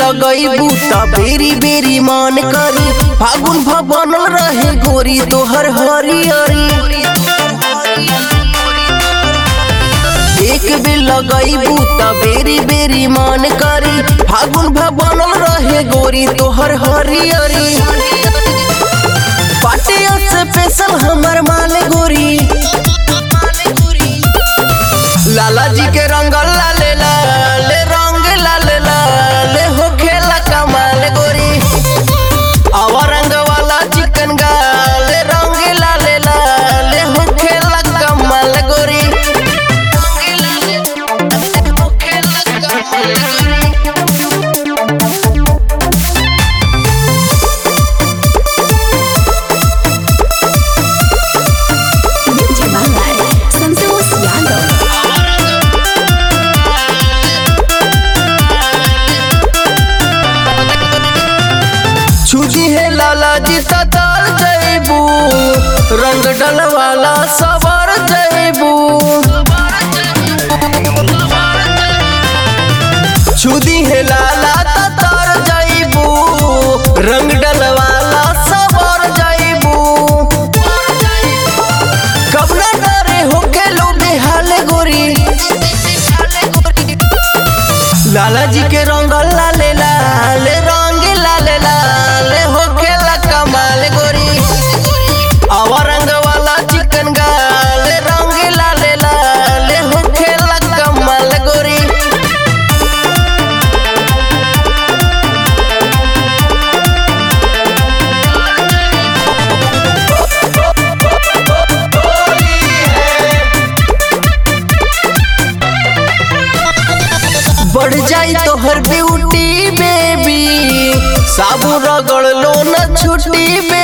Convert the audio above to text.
लगईबू त बेरी बेरी मन करी फागुन भवन रहे गोरी तोहर हरियरी एक बेर लगईबू त बेरी बेरी मन करी फागुन भवन रहे गोरी तोहर हरियरी पाटिया से पेशल हमर माल गोरी लाला जी के रंग लाले लाले रंग लाले लाले हो खेला कमाल गोरी आवा रंग वाला चिकन गाले रंग लाले लाले हो खेला कमाल गोरी Ninja Malay, Samsus Yano. छुजी है लाला जी ततार जैबू रंग डलवाला सवार जैबू छुदी है लाला ततार जैबू रंग डलवाला सवार जैबू कबना डरे हो के लो बेहाल गोरी लाला जी के रंग लाले लाले रंग लाले लाले हो खेला कमाल गोरी आवा रंग वाला चिकन गाले रंग लाले लाले हो खेला कमाल गोरी बढ़ जाई तोहर ब्यूटी बेबी साबु रगड़ लो न छुट्टी बेबी